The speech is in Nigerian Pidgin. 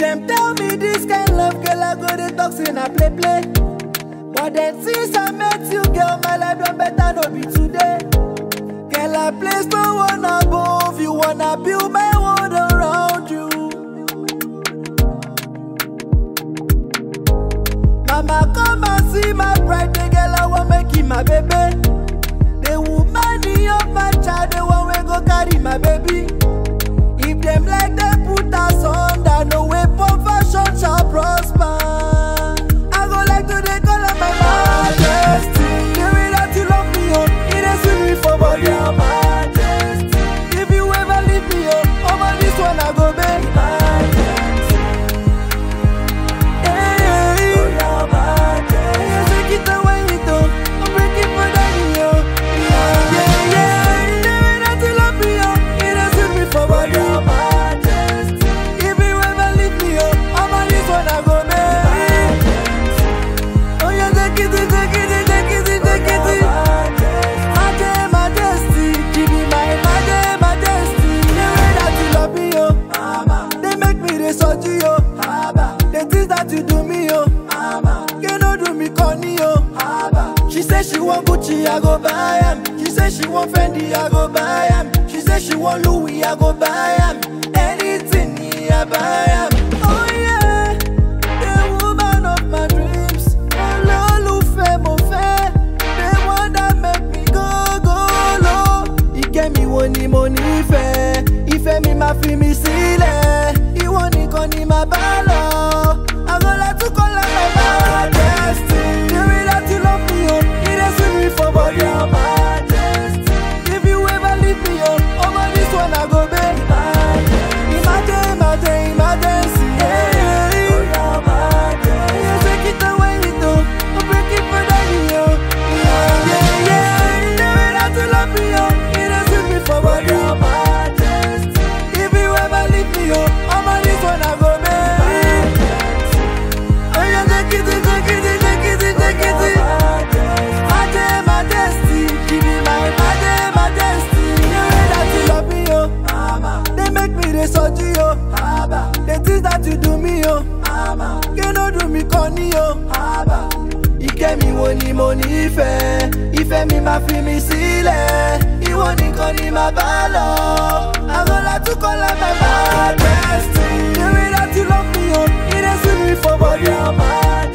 Them tell me this kind love, girl, I go the talk say na play play. But then since I met you, girl, my life done better no be today. Girl, I place no one above you, wanna build my world around you. Mama, come and see my bride, the girl I want make it my baby. The woman of my child, the one we go carry my baby. If them like they put us under, no weapon fashion shall prosper. I go like to they call her my majesty. The way that you love me, oh, it is sweet me for body, your majesty. If you ever leave me, oh, over this one I go back. Majesty. Hey, oh, your majesty. Yeah, take it away, it oh, I'm breaking for daddy, oh. Yeah, yeah, yeah. The way that you love me, oh, it is sweet me for body, your majesty. If you ever leave me, oh, over this one I go back. Oh yeah, take it, take it, take it, take it. Maje, majesty, give me my maje, majesty. The way that you love me, oh, mama. They make me the soji, oh, mama. The things that you do me, oh, mama. You no do me corny, oh, mama. She say she want Gucci, I go buy 'em. She say she want Fendi, I go buy 'em. She say she want Louis, I go buy 'em. Anything, yeah, I buy 'em. Oh yeah, the woman of my dreams. Olólùfẹ́ mo fẹ́, the one that make me go go low. Ìkẹ́ mi wo ni mo nífẹ̀ẹ́, ìfẹ́ mi máa fi mi sílẹ̀. Ìwọ nìkan ni màá bá lọ. Àgọ́lá tún kọ́ lọ́la majesty. The way that you love me, oh, it dey sweet me for body, oh, majesty. If you ever leave me, oh, over this one I go beg. Imagine, imagine, emergency. Yeah, yeah, yeah. Yeah, take it away, it oh, I'm breaking for daddy, oh. Yeah, yeah, yeah. The way that you love me, oh, it dey sweet me for body, oh, majesty. If you ever leave me, oh, over this one I go beg. Oh yeah, take it, take it, take it, take it. Maje, majesty, give me my maje, majesty. The way that you love me, oh, mama. They make me the soji, oh, mama. The things that you do me, oh, mama. You no do me corny, oh, mama. Ìkẹ́ mi wo ni mo nífẹ̀ẹ́, ìfẹ́ mi máa fi mi sílẹ̀. Ìwọ nìkan ni màá bá lọ. Àgọ́lá tún kọ́ la my majesty. The way that you love me, oh, it dey sweet me for body, oh, majesty.